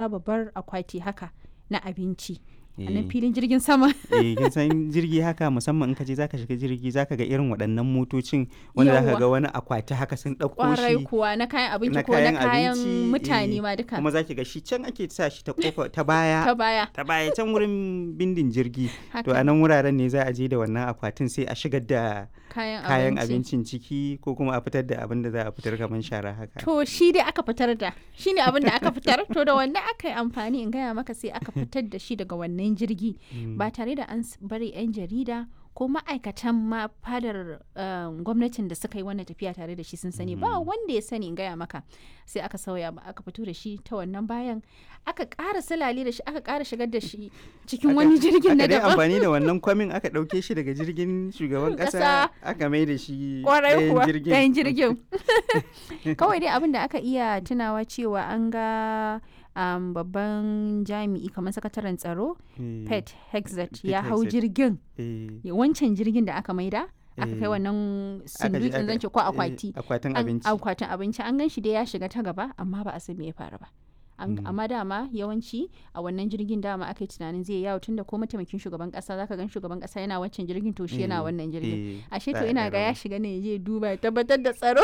wata babbar akwati haka na abinci a Eh. nan filin jirgin sama eh kin san jirgi haka musamman in ka je zaka shiga jirgi zaka ga irin waɗannan motocin wanda zaka Yawwa. ga wani akwati haka sun ɗauko kwarai shi kuwa na kayan abinci na ko na kayan kayan abinci, mutane eh, ma duka kuma zaki ga shi can ake sa shi ta kofa ta baya ta baya ta baya can wurin bindin jirgi to haka a nan wuraren ne za a je da wannan akwatin sai a shigar da kayan, kayan abinci abincin ciki ko kuma a fitar da abin da za a fitar kamar shara haka To shi dai aka fitar da shi ne abin da aka fitar to da wannan aka yi amfani in gaya maka sai aka fitar da shi daga wannan jirgi ba tare da an s- bari 'yan jarida ko ma'aikatan ma fadar um, gwamnatin da suka yi wannan tafiya tare da shi sun sani ba wanda ya sani in gaya maka sai aka sauya ba aka fito da shi ta wannan bayan aka ƙara salale da shi aka ƙara shigar da shi cikin wani jirgin na aka dai daban amfani da wannan kwamin aka ɗauke shi daga jirgin shugaban Ƙasa. ƙasa aka mai da shi kwarai ɗayan kuwa jirgin ɗayan jirgin kawai dai abin da aka iya tunawa cewa an ga um, babban jami'i kamar sakataren tsaro Eh, pet hexet Pete ya hau Hegseth. jirgin eh, ya- wancan jirgin da aka maida aka kai Eh. wannan aka je sindukin aka- zance ko eh, akwati akwatin An- abinci akwatin abinci an gan shi dai ya shiga ta gaba amma ba a san me ya faru ba An- Mm. amma dama yawanci a wannan jirgin dama aka yi tunanin zai yawo tunda ko mataimakin shugaban kasa zaka gan shugaban kasa yana wancan jirgin to shi yana Eh, wannan jirgin eh, ashe za to a ina ɗan ga ya raba. shiga ne ya je duba ya tabbatar da tsaro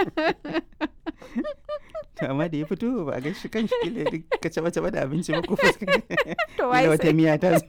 To, amma da ya fito ba a ga shi kan shi kila duk ka caba caba da abinci ba ko fuska to wai Kila wata sai- miya ta zo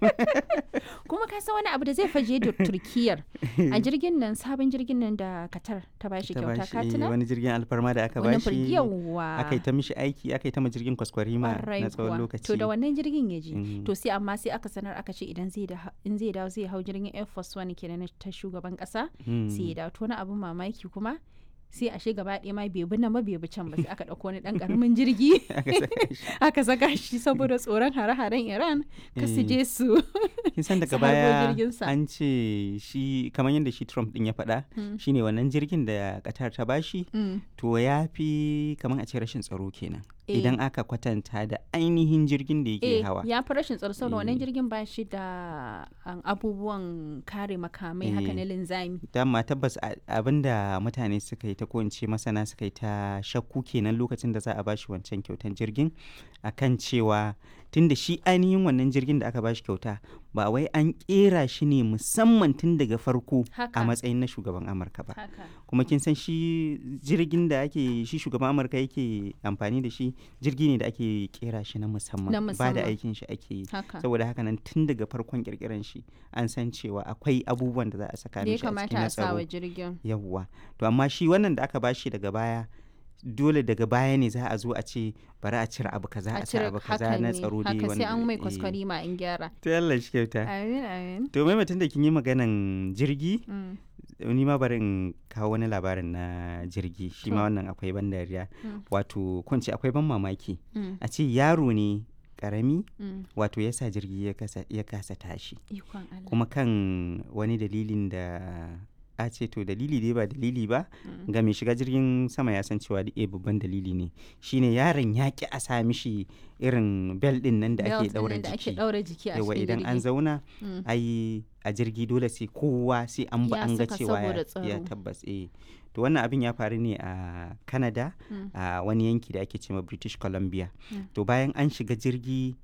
kuma ka san wani abu da zai faje da turkiyar a jirgin nan sabon jirgin nan da katar ta bashi ta kyauta bashi ka eh, tuna wani jirgin alfarma da aka wani bashi yawa aka yi ta mishi aiki aka yi ta ma jirgin kwaskwarima Kwarai na tsawon kuwa. lokaci To da wannan jirgin ya je. Mhm. To sai amma sai aka sanar aka ce idan zai da in zai dawo zai hau jirgin Air Force One kenan na ta shugaban kasa Mm. sai ya dawo to wani abin mamaki kuma sai ashe gaba ɗaya ma bai bi nan ba bai bi can ba sai aka ɗauko wani ɗan ƙaramin jirgi aka saka shi aka saka shi saboda tsoron hare-haren Iran ka su Eh. je su kin san su daga harbo baya jirginsa. an ce shi kamar yadda shi Trump din ya faɗa Mm. shine wannan jirgin da Qatar ta bashi Mm. to ya fi kamar a ce rashin tsaro kenan Eh. idan aka kwatanta da ainihin jirgin da yake Eh, hawa ya fi rashin tsaro saboda wannan Eh. jirgin ba shi da um, abubuwan kare makamai haka Eh. na linzami. dama tabbas a- abinda mutane suka yi ta ko in ce masana suka yi ta shakku kenan lokacin da za a bashi wancan kyautan jirgin akan cewa tunda shi ainihin wannan jirgin da aka bashi kyauta ba wai an kera shi ne musamman tun daga farko Haka. a matsayin na shugaban amurka ba Haka. kuma kin san shi jirgin da ake shi shugaban amurka yake amfani da shi jirgi ne da ake kera shi na musamman Na ba da musamman. aikin shi ake yi Haka. saboda haka nan tun daga farkon kirkiran shi an san cewa akwai abubuwan da za a saka Da ya mishi a cikin kamata na a sa tsaro wa jirgin. yawwa to amma shi wannan da aka bashi daga baya dole daga baya ne za a zo a ce bari a cire abu kaza a cire abu kaza haka na ne, tsaro dai haka sai an mai eh. kwaskwari ma in gyara. to Allah shi kyauta Amin amin. to mai mutum da kin yi maganan jirgi Mm. ni ma bari in kawo wani labarin na jirgi shi To. ma wannan akwai ban dariya Mm. wato kunci akwai ban mamaki Mm. a ce yaro ne karami Mm. wato ya sa jirgi ya kasa, ya kasa tashi Ikon Allah. kuma kan wani dalilin da a ce to dalili dai ba dalili ba Mm. ga mai shiga jirgin sama ya san cewa da babban dalili ne shine yaron ya ki a sa mishi irin bel din nan da ake Belt daura ɗin da ake jiki ɗaura jiki a yawa cikin idan an jirgi. zauna Mm. ai a jirgi dole sai kowa sai an ba Ya an ga saka cewa ya, saboda ya tsaro. tabbas eh to wannan abin ya faru ne a canada Mm. a wani yanki da ake cewa british columbia Mm. to bayan an shiga jirgi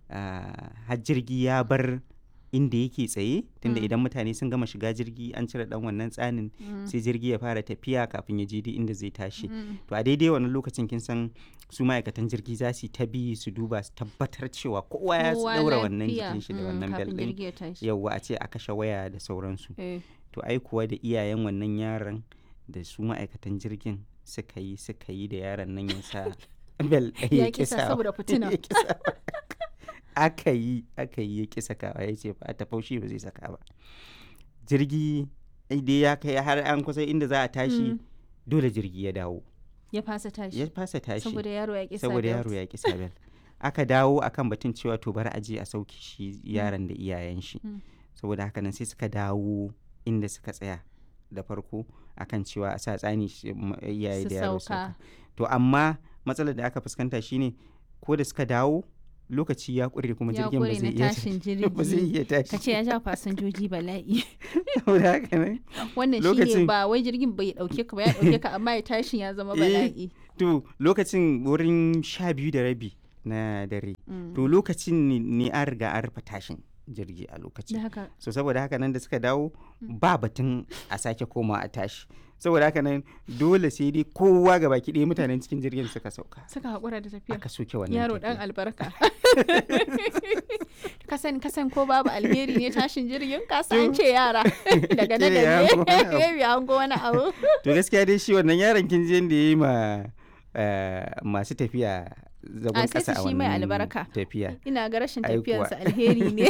ah, har jirgi ya bar inda yake tsaye tunda Mm. idan mutane sun gama shiga jirgi an cire dan wannan tsanin Mm. sai jirgi ya fara tafiya kafin ya je duk inda zai tashi Mm. to a daidai wannan lokacin kin san su ma'aikatan jirgi za su yi ta bi su duba su tabbatar cewa kowa ya Kowa daura wannan lafiya. jikin shi da Mm, wannan bel kafin din jirgi ya tashi. yauwa a ce a kashe waya da sauransu Eh. to ai kuwa da iyayen wannan yaron da su ma'aikatan jirgin suka yi suka yi da yaron nan ya sa bel ɗaya Ya kisa saboda fitina. ya kisa aka yi aka yi ya kisa kawa ya ce ba ta faushi ba zai saka ba jirgi dai ya kai har an kusa inda za a tashi Mm. dole jirgi ya dawo Ya fasa tashi. ya fasa tashi Saboda yaro ya kisa saboda belt. yaro ya ki sabel aka dawo akan batun cewa to bari a je a sauke shi yaron da iyayen shi Mm. saboda haka nan sai suka dawo inda suka tsaya da farko akan cewa a sa tsani shi- m- iyaye Su da yaro sauka. sauka to amma matsalar da aka fuskanta shine ko da suka dawo lokaci ya kure kuma Ya jirgin ba ƙure zai na iya tashin ba zai jirgi. iya tashi Ka ce ya ja fasinjoji bala'i. saboda haka nan Wannan Lokacin- shine ba wai jirgin bai dauke ka ba ya dauke ka amma ya tashin ya zama Eh, bala'i. to lokacin wurin sha biyu da rabi na dare Mm. to lokacin ne- ne an riga an rufe tashin jirgi a da lokacin haka so saboda haka nan da suka dawo ba batun a sake koma a tashi saboda haka nan dole sai dai kowa ga baki ɗaya mutanen cikin jirgin suka sauka suka haƙura da tafiya aka soke wannan yaro tafiya. dan albarka kasan kasan ko babu alheri ne tashin jirgin kasa an ce yara daga nan Kila ya da hango wani abu. ne ya hango wani abu to gaskiya dai shi wannan yaron kin je da ya yi ma eh, masu tafiya zagon A, sai kasa su a shi mai wannan albarka. tafiya ina ga rashin Ai kuwa. tafiyansa alheri ne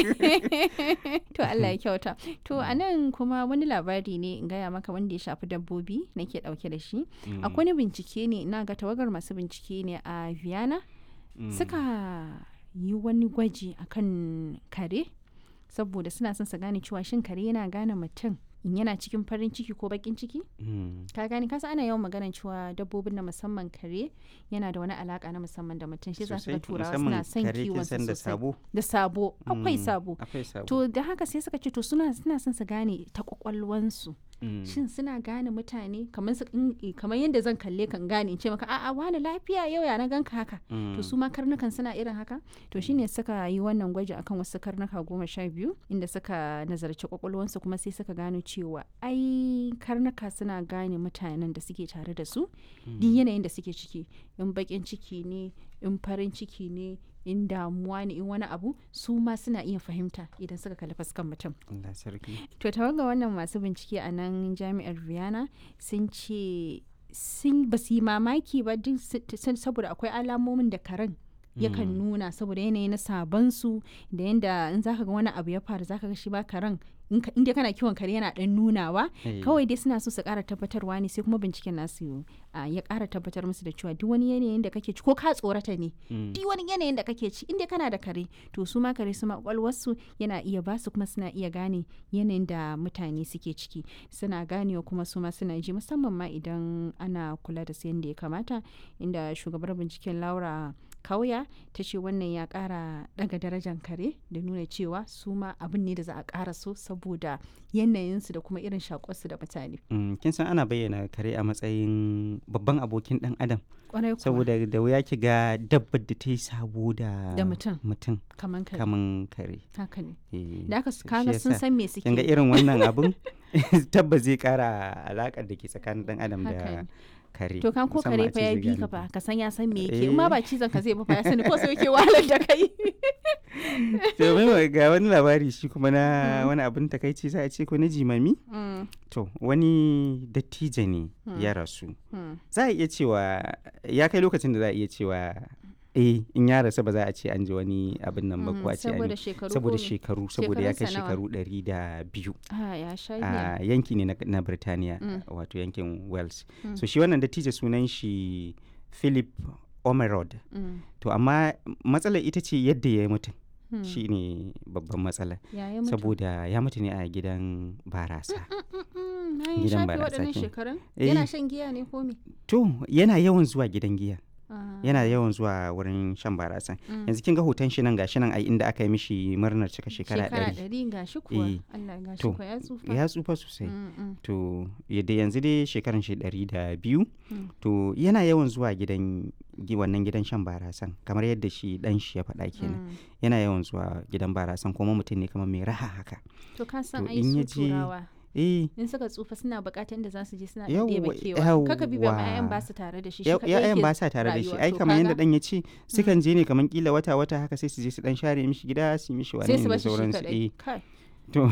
to Allah ya kyauta to a nan kuma wani labari ne in gaya maka wanda ya shafi dabbobi nake dauke da shi Mm, akwai wani bincike ne ina ga tawagar masu bincike ne a Vienna mm, suka yi wani gwaji akan kare saboda suna son su gane cewa shin kare yana gane mutum in yana cikin farin ciki ko bakin ciki mm, ka gani kasa ana yawan maganar cewa dabbobin na musamman kare yana da wani alaka na musamman da mutum shi za su ga sosai, turawa musamman suna son kare kin kiwon san su da sosai sabo da sabo akwai Mm, sabo akwai sabo to da haka sai suka ce to suna suna son su gane ta kwakwalwansu Mm, shin suna gane mutane kamar su in- kamar yadda zan kalle kan gane in ce maka a'a wani lafiya yau ya na ganka haka mm, to su ma karnukan suna irin haka to shine suka yi wannan gwaji akan wasu karnuka goma sha biyu inda suka nazarci kwakwalwansu kuma sai suka gano cewa ai karnuka suna gane mutanen da suke tare da su duk yanayin da suke ciki in bakin ciki ne in farin ciki ne in damuwa ne in wani abu su ma suna iya fahimta idan suka kalli fuskan mutum Allah sarki to tawaga wannan masu bincike a nan jami'ar Vienna sun ce sun ba su yi mamaki ba duk su- sun- saboda akwai alamomin da karen yakan nuna saboda yanayi na sabansu da yanda in zaka ga wani abu ya faru zaka ga shi ba karen in ka- in dai kana kiwon kare yana dan nunawa Eh, kawai dai suna so su kara tabbatarwa ne sai kuma binciken nasu ah, ya kara tabbatar musu da cewa duk wani yanayin da kake ci ko ka tsorata ne mm, duk wani yanayin da kake ci inda kana da kare to su ma kare su ma kwakwalwarsu yana iya ba su kuma suna iya gane yanayin da mutane suke ciki suna ganewa kuma su ma suna ji musamman ma idan ana kula da su yadda ya kamata inda shugabar binciken laura kauya ta ce wannan ya kara daga darajar kare da nuna cewa su ma abin ne da za a kara so saboda yanayinsu da kuma irin shakuwarsu da mutane mm, kin san ana bayyana kare a matsayin babban abokin dan adam kwarai kuwa saboda da wuya ki ga dabbar da ta yi sabo da Da mutum. mutum kaman kare kaman kare haka ne Eh, da aka shi kaga sun yasa san me suke kin ga yi. irin wannan abun tabbas zai kara alakar da ke tsakanin dan adam Haka da ne. kare To kan ko musamman kare a fa ce ya zai bi gane ka ku. fa ka san ya san me yake in ma Eh. ba cizon ka zai ba fa ya sani ko sai yake wahalar da kai. to mai ga wani labari shi kuma na wani abin takaici za a ce ko na jimami Mm, to wani dattijo ne Hmm. ya rasu mm. za a iya cewa ya kai lokacin da za a iya cewa eh in ya rasu ba za a ce an ji wani abin nan ba ko a ce an saboda yi shekaru saboda ko me? shekaru saboda ya kai Shekarunsa nawa? shekaru ɗari da biyu Ah, ya sha giya. a yanki ne na, na Birtaniya Mm. wato yankin Wales Mm. so shi wannan dattijo sunan shi Philip Omerod Mm, to amma matsalar ita ce yadda ya yi mutum mm. shi ne babban matsala Ya yi mutu. saboda ya mutu ne a gidan barasa Mm, mm, mm, na yi gidan shafe barasa waɗannan kin- shekarun? Eh. Yana shan giya ne ko me? to yana yawan zuwa gidan giya Ah, yana yawan zuwa wurin shan barasa mm. yanzu kin ga hoton shi nan gashi nan ai inda aka yi mishi murnar cika shekara ɗari ɗari ga shi kuwa. Eh. Allah ga shi To, kuwa ya tsufa. ya tsufa sosai Mm, mm, to yadda yanzu dai shekaran shi ɗari da biyu Mm. to yana yawan zuwa gidan gi- wannan gidan shan barasan kamar yadda shi dan shi ya faɗa kenan mm. yana yawan zuwa gidan barasan kuma mutum ne kamar mai raha haka To ka san To, ai in su ya je- turawa. eh in suka tsufa suna bukatar da za su je suna Yawwa, ɗebe kewa kaka bi ba yawwa. ƴaƴan ba su tare da shi shi ya- kaɗai ya'yan yake ba sa tare da shi rayuwa. ai To kamar yadda kaga, dan ya ce sukan je ne kamar kila wata wata haka sai su je su dan share mishi gida su yi mishi wani sai su da bashi shi sauransu kaɗai eh kai to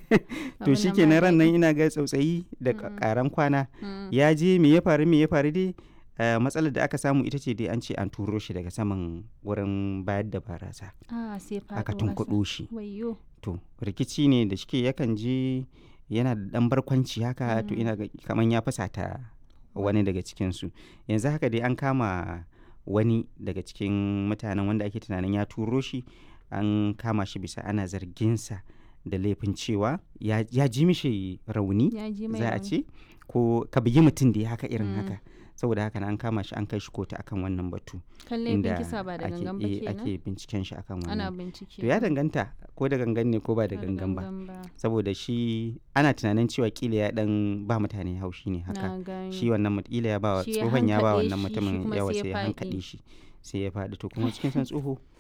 to abin shi nan ke ba ran nan daɗi. ina ga tsautsayi da Mm. karan kwana Mm, ya je me ya faru me ya faru dai eh, matsalar da aka samu ita ce dai an ce an turo shi daga saman wurin bayar da barasa ah sai faɗo aka ƙasa. tunkuɗo shi wayyo to rikici ne da shike yakan je yana da ɗan barkwanci haka to Mm. ina ga kaman ya fasata wani daga cikinsu yanzu haka dai an kama wani daga cikin mutanen wanda ake tunanin ya turo shi an kama shi bisa ana zarginsa da laifin cewa ya, ya ji mishi rauni ya ji mai za a rauni. ce ko ka bugi mutum da ya haka irin Mm. haka saboda haka na an kama shi an kai shi kotu akan wannan batu kan laifin kisa ba da ake, gangan ba eh, kenan ake binciken shi akan ana wannan bincike to ya danganta ko da gangan ne ko ba da gangan ba saboda shi ana tunanin cewa kila ya dan ba mutane haushi ne haka na gani shi wannan mut- kila ya ba wa Shi ya tsohon ya ba hankaɗe wannan shi, shi mutumin kuma yawa sai ya sai ya faɗi. hankaɗe shi sai ya faɗi to kuma cikin san tsoho